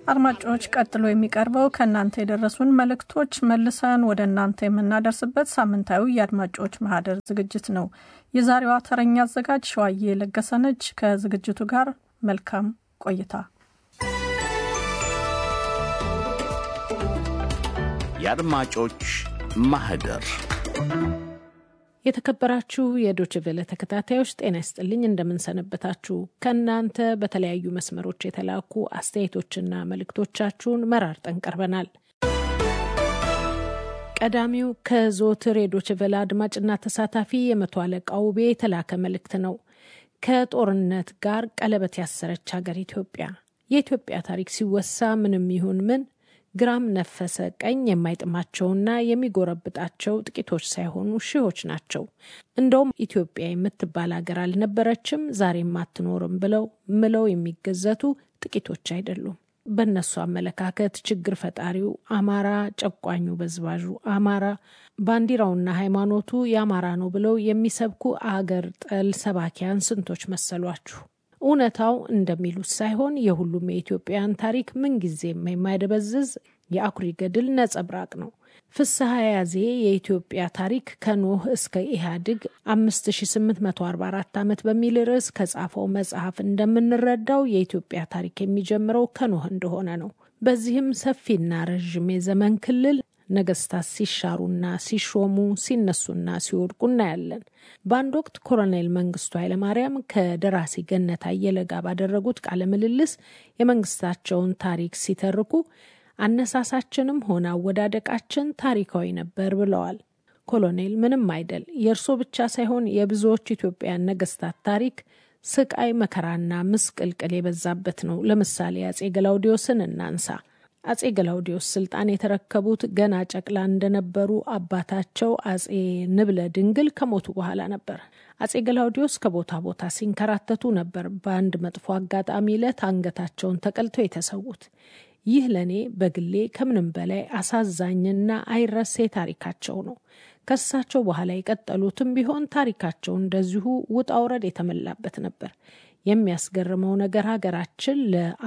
አድማጮች ቀጥሎ የሚቀርበው ከእናንተ የደረሱን መልእክቶች መልሰን ወደ እናንተ የምናደርስበት ሳምንታዊ የአድማጮች ማህደር ዝግጅት ነው። የዛሬዋ ተረኛ አዘጋጅ ሸዋዬ ለገሰነች። ከዝግጅቱ ጋር መልካም ቆይታ። የአድማጮች ማህደር የተከበራችሁ የዶችቬለ ተከታታዮች ጤና ይስጥልኝ፣ እንደምንሰነበታችሁ። ከእናንተ በተለያዩ መስመሮች የተላኩ አስተያየቶችና መልእክቶቻችሁን መራርጠን ቀርበናል። ቀዳሚው ከዘወትር የዶችቬለ አድማጭና ተሳታፊ የመቶ አለቃ ውቤ የተላከ መልእክት ነው። ከጦርነት ጋር ቀለበት ያሰረች ሀገር ኢትዮጵያ። የኢትዮጵያ ታሪክ ሲወሳ ምንም ይሁን ምን ግራም ነፈሰ ቀኝ የማይጥማቸውና የሚጎረብጣቸው ጥቂቶች ሳይሆኑ ሺዎች ናቸው። እንደውም ኢትዮጵያ የምትባል ሀገር አልነበረችም፣ ዛሬም አትኖርም ብለው ምለው የሚገዘቱ ጥቂቶች አይደሉም። በእነሱ አመለካከት ችግር ፈጣሪው አማራ፣ ጨቋኙ በዝባዡ አማራ፣ ባንዲራውና ሃይማኖቱ የአማራ ነው ብለው የሚሰብኩ አገር ጠል ሰባኪያን ስንቶች መሰሏችሁ? እውነታው እንደሚሉት ሳይሆን የሁሉም የኢትዮጵያን ታሪክ ምንጊዜም የማይደበዝዝ የአኩሪ ገድል ነጸብራቅ ነው። ፍስሐ ያዜ የኢትዮጵያ ታሪክ ከኖህ እስከ ኢህአዴግ 5844 ዓመት በሚል ርዕስ ከጻፈው መጽሐፍ እንደምንረዳው የኢትዮጵያ ታሪክ የሚጀምረው ከኖህ እንደሆነ ነው። በዚህም ሰፊና ረዥም የዘመን ክልል ነገስታት ሲሻሩና ሲሾሙ ሲነሱና ሲወድቁ እናያለን። በአንድ ወቅት ኮሎኔል መንግስቱ ኃይለማርያም ከደራሲ ገነት አየለ ጋር ባደረጉት ቃለ ምልልስ የመንግስታቸውን ታሪክ ሲተርኩ አነሳሳችንም ሆነ አወዳደቃችን ታሪካዊ ነበር ብለዋል። ኮሎኔል ምንም አይደል፣ የእርሶ ብቻ ሳይሆን የብዙዎች ኢትዮጵያን ነገስታት ታሪክ ስቃይ፣ መከራና ምስቅልቅል የበዛበት ነው። ለምሳሌ አጼ ገላውዲዮስን እናንሳ። አጼ ገላውዲዮስ ስልጣን የተረከቡት ገና ጨቅላ እንደነበሩ አባታቸው አጼ ንብለ ድንግል ከሞቱ በኋላ ነበር። አጼ ገላውዲዮስ ከቦታ ቦታ ሲንከራተቱ ነበር በአንድ መጥፎ አጋጣሚ ዕለት አንገታቸውን ተቀልተው የተሰዉት። ይህ ለእኔ በግሌ ከምንም በላይ አሳዛኝና አይረሴ ታሪካቸው ነው። ከእሳቸው በኋላ የቀጠሉትም ቢሆን ታሪካቸው እንደዚሁ ውጣ ውረድ የተመላበት ነበር። የሚያስገርመው ነገር ሀገራችን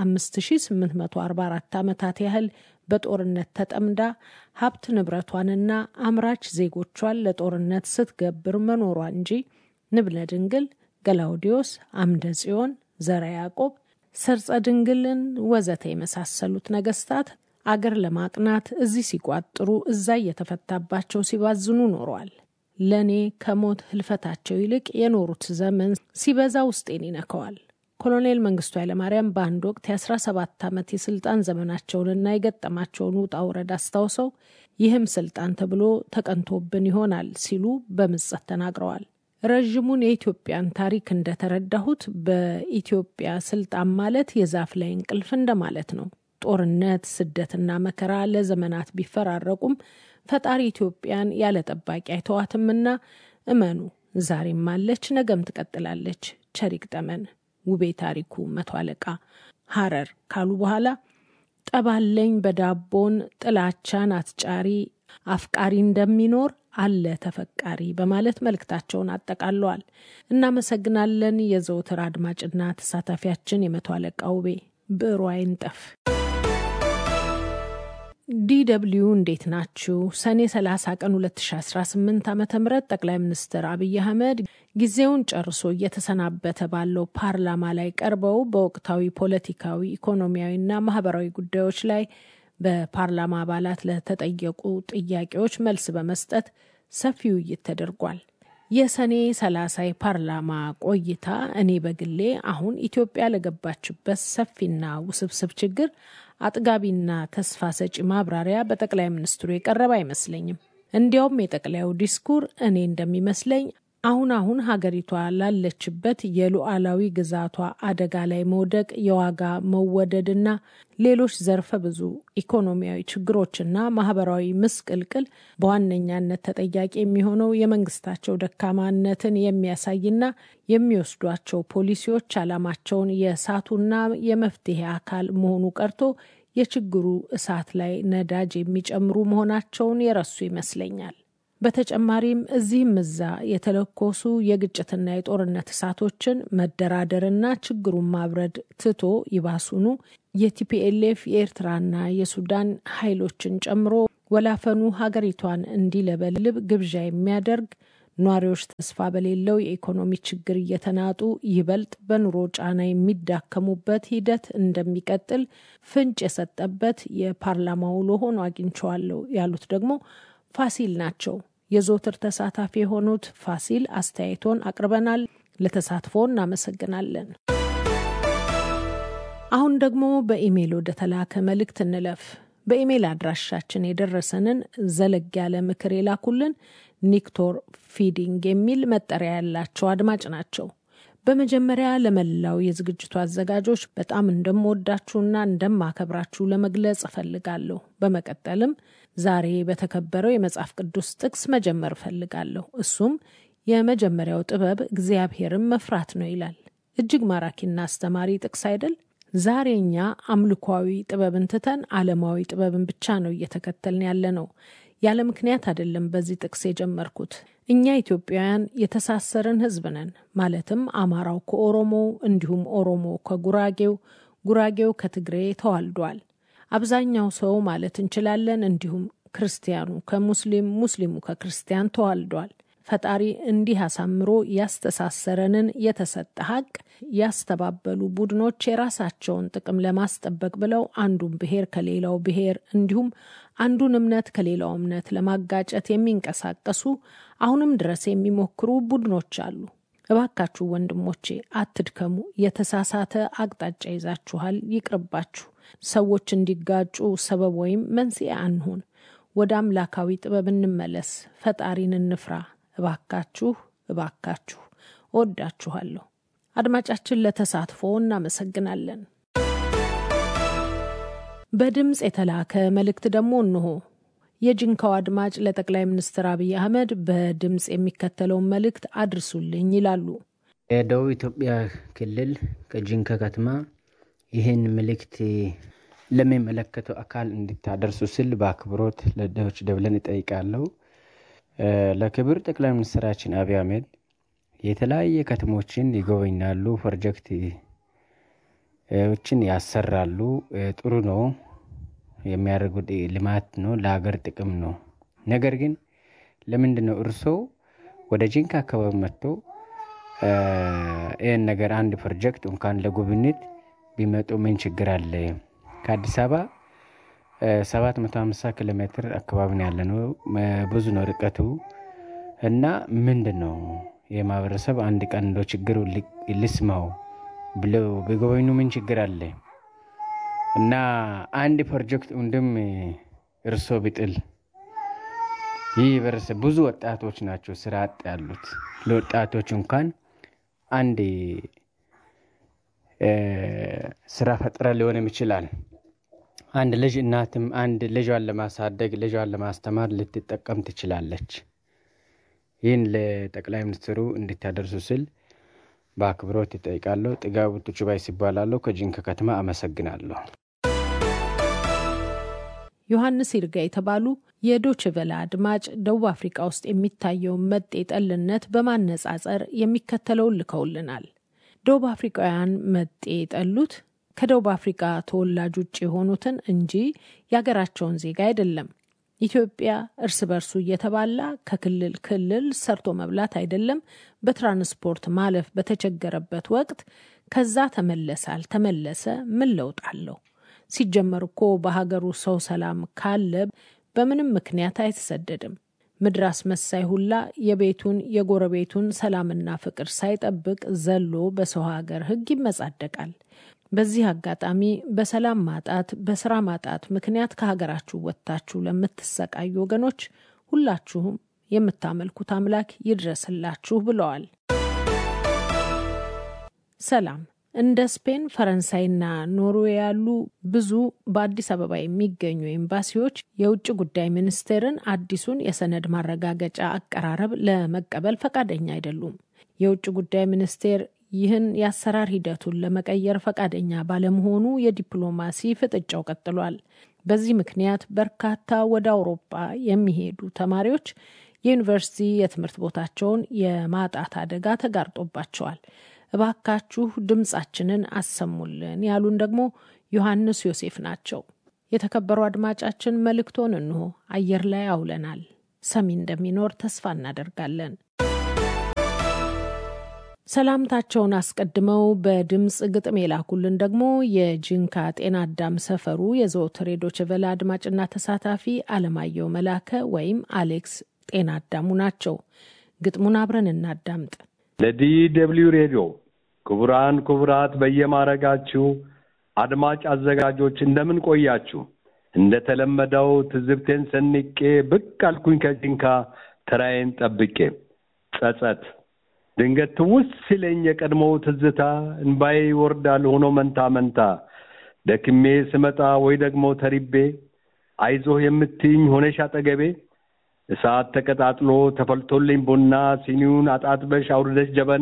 ለ5844 ዓመታት ያህል በጦርነት ተጠምዳ ሀብት ንብረቷንና አምራች ዜጎቿን ለጦርነት ስትገብር መኖሯ እንጂ ንብለ ድንግል፣ ገላውዲዮስ፣ አምደ ጽዮን፣ ዘረ ያዕቆብ፣ ሰርጸ ድንግልን ወዘተ የመሳሰሉት ነገስታት አገር ለማቅናት እዚህ ሲቋጥሩ እዛ እየተፈታባቸው ሲባዝኑ ኖረዋል። ለእኔ ከሞት ህልፈታቸው ይልቅ የኖሩት ዘመን ሲበዛ ውስጤን ይነከዋል። ኮሎኔል መንግስቱ ኃይለማርያም በአንድ ወቅት የ17 ዓመት የስልጣን ዘመናቸውንና የገጠማቸውን ውጣ ውረድ አስታውሰው ይህም ስልጣን ተብሎ ተቀንቶብን ይሆናል ሲሉ በምጸት ተናግረዋል። ረዥሙን የኢትዮጵያን ታሪክ እንደተረዳሁት በኢትዮጵያ ስልጣን ማለት የዛፍ ላይ እንቅልፍ እንደማለት ነው። ጦርነት፣ ስደትና መከራ ለዘመናት ቢፈራረቁም ፈጣሪ ኢትዮጵያን ያለ ጠባቂ አይተዋትምና እመኑ፣ ዛሬም አለች፣ ነገም ትቀጥላለች። ቸሪክ ጠመን ውቤ ታሪኩ መቶ አለቃ ሐረር ካሉ በኋላ ጠባለኝ በዳቦን ጥላቻን አትጫሪ አፍቃሪ እንደሚኖር አለ ተፈቃሪ በማለት መልእክታቸውን አጠቃለዋል። እናመሰግናለን። የዘውትር አድማጭና ተሳታፊያችን የመቶ አለቃ ውቤ ብዕሩ አይንጠፍ። ዲደብልዩ እንዴት ናችሁ? ሰኔ 30 ቀን 2018 ዓ ም ጠቅላይ ሚኒስትር አብይ አህመድ ጊዜውን ጨርሶ እየተሰናበተ ባለው ፓርላማ ላይ ቀርበው በወቅታዊ ፖለቲካዊ፣ ኢኮኖሚያዊና ማህበራዊ ጉዳዮች ላይ በፓርላማ አባላት ለተጠየቁ ጥያቄዎች መልስ በመስጠት ሰፊ ውይይት ተደርጓል። የሰኔ 30 የፓርላማ ቆይታ እኔ በግሌ አሁን ኢትዮጵያ ለገባችበት ሰፊና ውስብስብ ችግር አጥጋቢና ተስፋ ሰጪ ማብራሪያ በጠቅላይ ሚኒስትሩ የቀረበ አይመስለኝም። እንዲያውም የጠቅላዩ ዲስኩር እኔ እንደሚመስለኝ አሁን አሁን ሀገሪቷ ላለችበት የሉዓላዊ ግዛቷ አደጋ ላይ መውደቅ፣ የዋጋ መወደድና ሌሎች ዘርፈ ብዙ ኢኮኖሚያዊ ችግሮችና ማህበራዊ ምስቅልቅል በዋነኛነት ተጠያቂ የሚሆነው የመንግስታቸው ደካማነትን የሚያሳይና የሚወስዷቸው ፖሊሲዎች ዓላማቸውን የእሳቱና የመፍትሄ አካል መሆኑ ቀርቶ የችግሩ እሳት ላይ ነዳጅ የሚጨምሩ መሆናቸውን የረሱ ይመስለኛል። በተጨማሪም እዚህም እዛ የተለኮሱ የግጭትና የጦርነት እሳቶችን መደራደርና ችግሩን ማብረድ ትቶ ይባሱኑ የቲፒኤልኤፍ የኤርትራና የሱዳን ኃይሎችን ጨምሮ ወላፈኑ ሀገሪቷን እንዲለበልብ ግብዣ የሚያደርግ ነዋሪዎች ተስፋ በሌለው የኢኮኖሚ ችግር እየተናጡ ይበልጥ በኑሮ ጫና የሚዳከሙበት ሂደት እንደሚቀጥል ፍንጭ የሰጠበት የፓርላማ ውሎ ሆኖ አግኝቸዋለሁ ያሉት ደግሞ ፋሲል ናቸው። የዘወትር ተሳታፊ የሆኑት ፋሲል አስተያየቶን አቅርበናል። ለተሳትፎ እናመሰግናለን። አሁን ደግሞ በኢሜይል ወደ ተላከ መልእክት እንለፍ። በኢሜይል አድራሻችን የደረሰንን ዘለግ ያለ ምክር የላኩልን ኒክቶር ፊዲንግ የሚል መጠሪያ ያላቸው አድማጭ ናቸው። በመጀመሪያ ለመላው የዝግጅቱ አዘጋጆች በጣም እንደምወዳችሁና እንደማከብራችሁ ለመግለጽ እፈልጋለሁ። በመቀጠልም ዛሬ በተከበረው የመጽሐፍ ቅዱስ ጥቅስ መጀመር እፈልጋለሁ። እሱም የመጀመሪያው ጥበብ እግዚአብሔርን መፍራት ነው ይላል። እጅግ ማራኪና አስተማሪ ጥቅስ አይደል? ዛሬ እኛ አምልኳዊ ጥበብን ትተን ዓለማዊ ጥበብን ብቻ ነው እየተከተልን ያለ ነው። ያለ ምክንያት አይደለም በዚህ ጥቅስ የጀመርኩት። እኛ ኢትዮጵያውያን የተሳሰርን ሕዝብ ነን። ማለትም አማራው ከኦሮሞው እንዲሁም ኦሮሞ ከጉራጌው፣ ጉራጌው ከትግሬ ተዋልዷል። አብዛኛው ሰው ማለት እንችላለን እንዲሁም ክርስቲያኑ ከሙስሊም፣ ሙስሊሙ ከክርስቲያን ተዋልዷል። ፈጣሪ እንዲህ አሳምሮ ያስተሳሰረንን የተሰጠ ሀቅ ያስተባበሉ ቡድኖች የራሳቸውን ጥቅም ለማስጠበቅ ብለው አንዱን ብሔር ከሌላው ብሔር እንዲሁም አንዱን እምነት ከሌላው እምነት ለማጋጨት የሚንቀሳቀሱ አሁንም ድረስ የሚሞክሩ ቡድኖች አሉ። እባካችሁ ወንድሞቼ አትድከሙ። የተሳሳተ አቅጣጫ ይዛችኋል፣ ይቅርባችሁ። ሰዎች እንዲጋጩ ሰበብ ወይም መንስኤ አንሁን። ወደ አምላካዊ ጥበብ እንመለስ። ፈጣሪን እንፍራ። እባካችሁ እባካችሁ። እወዳችኋለሁ። አድማጫችን ለተሳትፎ እናመሰግናለን። በድምፅ የተላከ መልእክት ደግሞ እንሆ። የጅንካው አድማጭ ለጠቅላይ ሚኒስትር አብይ አህመድ በድምፅ የሚከተለውን መልእክት አድርሱልኝ ይላሉ። የደቡብ ኢትዮጵያ ክልል ከጅንካ ከተማ ይህን መልእክት ለሚመለከተው አካል እንድታደርሱ ስል በአክብሮት ለዶይቼ ቬለን እጠይቃለሁ። ለክብር ጠቅላይ ሚኒስትራችን አብይ አህመድ የተለያየ ከተሞችን ይጎበኛሉ፣ ፕሮጀክቶችን ያሰራሉ። ጥሩ ነው፣ የሚያደርጉት ልማት ነው፣ ለሀገር ጥቅም ነው። ነገር ግን ለምንድን ነው እርስዎ ወደ ጂንካ አካባቢ መጥቶ ይህን ነገር አንድ ፕሮጀክት እንኳን ለጉብኝት ቢመጡ ምን ችግር አለ? ከአዲስ አበባ ሰባት መቶ ሀምሳ ኪሎ ሜትር አካባቢ ነው ያለ ነው። ብዙ ነው ርቀቱ እና ምንድን ነው የማህበረሰብ አንድ ቀን እንደ ችግሩ ልስማው ብለው ቢጎበኙ ምን ችግር አለ? እና አንድ ፕሮጀክት እንድም እርሶ ቢጥል ይህ ህብረተሰብ ብዙ ወጣቶች ናቸው ስራ አጥ ያሉት። ለወጣቶች እንኳን አንድ ስራ ፈጥረ ሊሆንም ይችላል። አንድ ልጅ እናትም አንድ ልጇን ለማሳደግ ልጇን ለማስተማር ልትጠቀም ትችላለች። ይህን ለጠቅላይ ሚኒስትሩ እንድታደርሱ ስል በአክብሮት ይጠይቃለሁ። ጥጋቡ ቱቹባይ ሲባላለሁ ከጂንካ ከተማ አመሰግናለሁ። ዮሐንስ ይርጋ የተባሉ የዶችቨላ አድማጭ ደቡብ አፍሪካ ውስጥ የሚታየውን መጤ ጠልነት በማነጻጸር የሚከተለውን ልከውልናል። ደቡብ አፍሪካውያን መጤ የጠሉት ከደቡብ አፍሪካ ተወላጅ ውጭ የሆኑትን እንጂ የሀገራቸውን ዜጋ አይደለም። ኢትዮጵያ እርስ በርሱ እየተባላ ከክልል ክልል ሰርቶ መብላት አይደለም በትራንስፖርት ማለፍ በተቸገረበት ወቅት ከዛ ተመለሰ አልተመለሰ ምን ለውጥ አለው? ሲጀመር እኮ በሀገሩ ሰው ሰላም ካለ በምንም ምክንያት አይተሰደድም። ምድር አስመሳይ ሁላ የቤቱን የጎረቤቱን ሰላምና ፍቅር ሳይጠብቅ ዘሎ በሰው ሀገር ሕግ ይመጻደቃል። በዚህ አጋጣሚ በሰላም ማጣት፣ በስራ ማጣት ምክንያት ከሀገራችሁ ወጥታችሁ ለምትሰቃዩ ወገኖች ሁላችሁም የምታመልኩት አምላክ ይድረስላችሁ ብለዋል። ሰላም እንደ ስፔን፣ ፈረንሳይና ኖርዌይ ያሉ ብዙ በአዲስ አበባ የሚገኙ ኤምባሲዎች የውጭ ጉዳይ ሚኒስቴርን አዲሱን የሰነድ ማረጋገጫ አቀራረብ ለመቀበል ፈቃደኛ አይደሉም። የውጭ ጉዳይ ሚኒስቴር ይህን የአሰራር ሂደቱን ለመቀየር ፈቃደኛ ባለመሆኑ የዲፕሎማሲ ፍጥጫው ቀጥሏል። በዚህ ምክንያት በርካታ ወደ አውሮፓ የሚሄዱ ተማሪዎች የዩኒቨርሲቲ የትምህርት ቦታቸውን የማጣት አደጋ ተጋርጦባቸዋል። እባካችሁ ድምጻችንን አሰሙልን ያሉን ደግሞ ዮሐንስ ዮሴፍ ናቸው። የተከበሩ አድማጫችን መልእክቶን እንሆ አየር ላይ አውለናል። ሰሚ እንደሚኖር ተስፋ እናደርጋለን። ሰላምታቸውን አስቀድመው በድምፅ ግጥም የላኩልን ደግሞ የጂንካ ጤና አዳም ሰፈሩ የዘወትር የዶይቼ ቬለ አድማጭና ተሳታፊ አለማየሁ መላከ ወይም አሌክስ ጤና አዳሙ ናቸው። ግጥሙን አብረን እናዳምጥ። ለዲ ደብልዩ ሬዲዮ ክቡራን ክቡራት፣ በየማረጋችሁ አድማጭ አዘጋጆች እንደምን ቆያችሁ? እንደተለመደው ትዝብቴን ሰንቄ ብቅ አልኩኝ ከጂንካ ተራዬን ጠብቄ ጸጸት ድንገት ትውስ ሲለኝ የቀድሞው ትዝታ እንባዬ ይወርዳል ሆኖ መንታ መንታ ደክሜ ስመጣ ወይ ደግሞ ተሪቤ አይዞህ የምትይኝ ሆነሽ አጠገቤ እሳት ተቀጣጥሎ ተፈልቶልኝ ቡና ሲኒውን አጣጥበሽ አውርደሽ ጀበና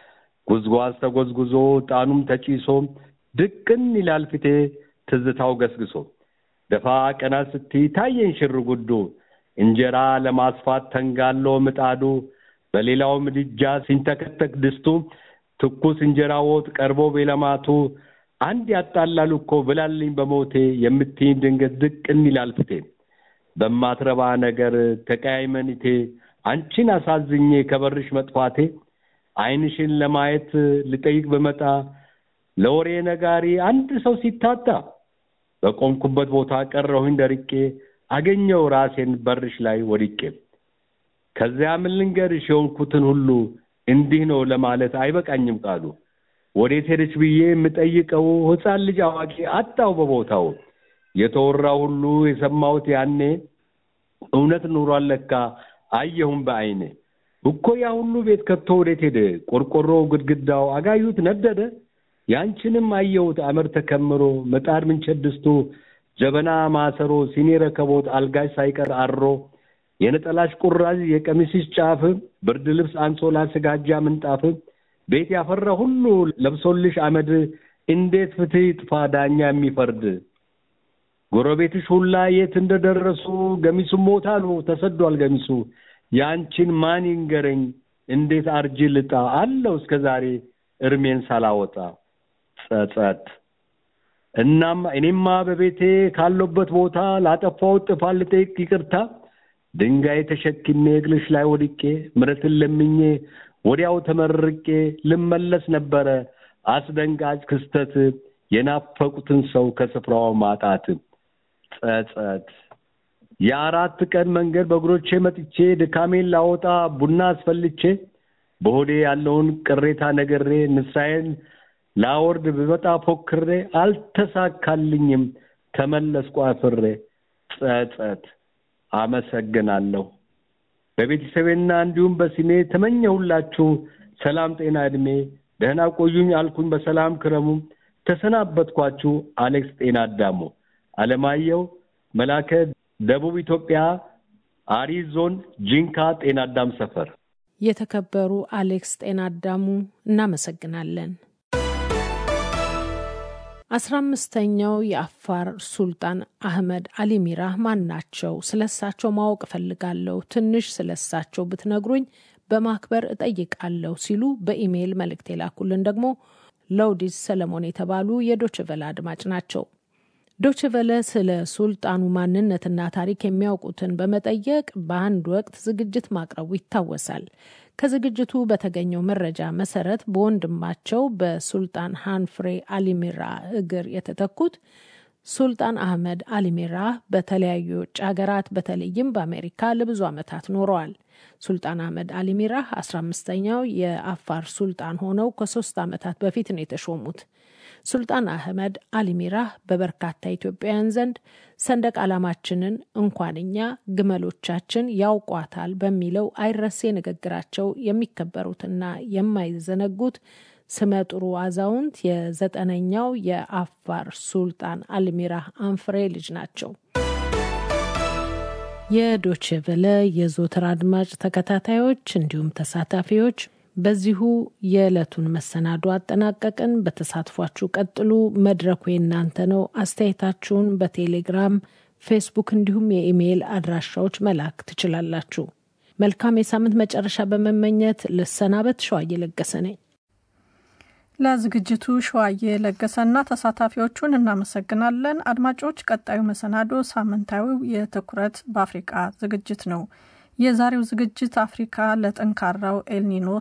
ጉዝጓዝ ተጎዝጉዞ ጣኑም ተጪሶ ድቅን ይላል ፊቴ ትዝታው ገስግሶ ደፋ ቀና ስትይ ታየኝ ሽር ጉዱ እንጀራ ለማስፋት ተንጋሎ ምጣዱ በሌላው ምድጃ ሲንተከተክ ድስቱ ትኩስ እንጀራ ወጥ ቀርቦ ቤለማቱ አንድ ያጣላሉ እኮ ብላልኝ በሞቴ የምትይኝ ድንገት ድቅን ይላል ፊቴ በማትረባ ነገር ተቀያይመኒቴ አንቺን አሳዝኜ ከበርሽ መጥፋቴ ዓይንሽን ለማየት ልጠይቅ በመጣ ለወሬ ነጋሪ አንድ ሰው ሲታጣ በቆምኩበት ቦታ ቀረሁኝ ደርቄ አገኘው ራሴን በርሽ ላይ ወድቄ ከዚያ ምን ልንገርሽ የሆንኩትን ሁሉ እንዲህ ነው ለማለት አይበቃኝም ቃሉ ወዴት ሄደች ብዬ የምጠይቀው ሕፃን ልጅ አዋቂ አጣው በቦታው የተወራ ሁሉ የሰማሁት ያኔ እውነት ኑሯል ለካ አየሁም በዓይኔ እኮ ያ ሁሉ ቤት ከቶ ወዴት ሄደ ቆርቆሮው ግድግዳው አጋዩት ነደደ ያንቺንም አየሁት አመር ተከምሮ ምጣድ ምንቸት ድስቱ ጀበና ማሰሮ ሲኒ ረከቦት አልጋሽ ሳይቀር አሮ የነጠላሽ ቁራዥ የቀሚስሽ ጫፍ ብርድ ልብስ አንሶላ ስጋጃ ምንጣፍ ቤት ያፈራ ሁሉ ለብሶልሽ አመድ እንዴት ፍትህ ይጥፋ ዳኛ የሚፈርድ ጎረቤትሽ ሁላ የት እንደደረሱ ገሚሱም ሞታ ነው ተሰዷል ገሚሱ ያንቺን ማን ይንገረኝ እንዴት አርጅ ልጣ አለው እስከ ዛሬ እርሜን ሳላወጣ ጸጸት እናም እኔማ በቤቴ ካለበት ቦታ ላጠፋሁት ጥፋት ልጠይቅ ይቅርታ ድንጋይ ተሸክሜ እግርሽ ላይ ወድቄ ምሕረትን ለምኜ ወዲያው ተመርቄ ልመለስ ነበረ አስደንጋጭ ክስተት የናፈቁትን ሰው ከስፍራው ማጣት ጸጸት የአራት ቀን መንገድ በእግሮቼ መጥቼ ድካሜን ላወጣ ቡና አስፈልቼ በሆዴ ያለውን ቅሬታ ነግሬ ንስሐዬን ላወርድ ብመጣ ፎክሬ አልተሳካልኝም ተመለስኩ አፍሬ ጸጸት አመሰግናለሁ በቤተሰቤና እንዲሁም በስሜ ተመኘሁላችሁ ሰላም ጤና እድሜ ደህና ቆዩኝ አልኩኝ በሰላም ክረሙ ተሰናበትኳችሁ አሌክስ ጤና አዳሙ አለማየሁ መላከ ደቡብ ኢትዮጵያ አሪ ዞን ጂንካ ጤና አዳም ሰፈር የተከበሩ አሌክስ ጤና አዳሙ እናመሰግናለን። አስራ አምስተኛው የአፋር ሱልጣን አህመድ አሊ ሚራህ ማን ናቸው? ስለሳቸው ማወቅ እፈልጋለሁ። ትንሽ ስለሳቸው ብትነግሩኝ በማክበር እጠይቃለሁ ሲሉ በኢሜይል መልእክት የላኩልን ደግሞ ለውዲስ ሰለሞን የተባሉ የዶችቨለ አድማጭ ናቸው። ዶችቨለ ስለ ሱልጣኑ ማንነትና ታሪክ የሚያውቁትን በመጠየቅ በአንድ ወቅት ዝግጅት ማቅረቡ ይታወሳል። ከዝግጅቱ በተገኘው መረጃ መሰረት በወንድማቸው በሱልጣን ሃንፍሬ አሊሚራ እግር የተተኩት ሱልጣን አህመድ አሊሚራ በተለያዩ የውጭ ሀገራት በተለይም በአሜሪካ ለብዙ ዓመታት ኖረዋል። ሱልጣን አህመድ አሊሚራህ አስራ አምስተኛው የአፋር ሱልጣን ሆነው ከሶስት ዓመታት በፊት ነው የተሾሙት። ሱልጣን አህመድ አሊሚራህ በበርካታ ኢትዮጵያውያን ዘንድ ሰንደቅ ዓላማችንን እንኳን እኛ ግመሎቻችን ያውቋታል በሚለው አይረሴ ንግግራቸው የሚከበሩትና የማይዘነጉት ስመጥሩ አዛውንት የዘጠነኛው የአፋር ሱልጣን አልሚራህ አንፍሬ ልጅ ናቸው። የዶችቨለ የዞትር አድማጭ ተከታታዮች እንዲሁም ተሳታፊዎች በዚሁ የዕለቱን መሰናዶ አጠናቀቅን። በተሳትፏችሁ ቀጥሉ። መድረኩ የእናንተ ነው። አስተያየታችሁን በቴሌግራም ፌስቡክ፣ እንዲሁም የኢሜይል አድራሻዎች መላክ ትችላላችሁ። መልካም የሳምንት መጨረሻ በመመኘት ልሰናበት። ሸዋ እየለገሰ ነኝ። ለዝግጅቱ ሸዋዬ ለገሰና ተሳታፊዎቹን እናመሰግናለን። አድማጮች፣ ቀጣዩ መሰናዶ ሳምንታዊው የትኩረት በአፍሪቃ ዝግጅት ነው። የዛሬው ዝግጅት አፍሪካ ለጠንካራው ኤልኒኖ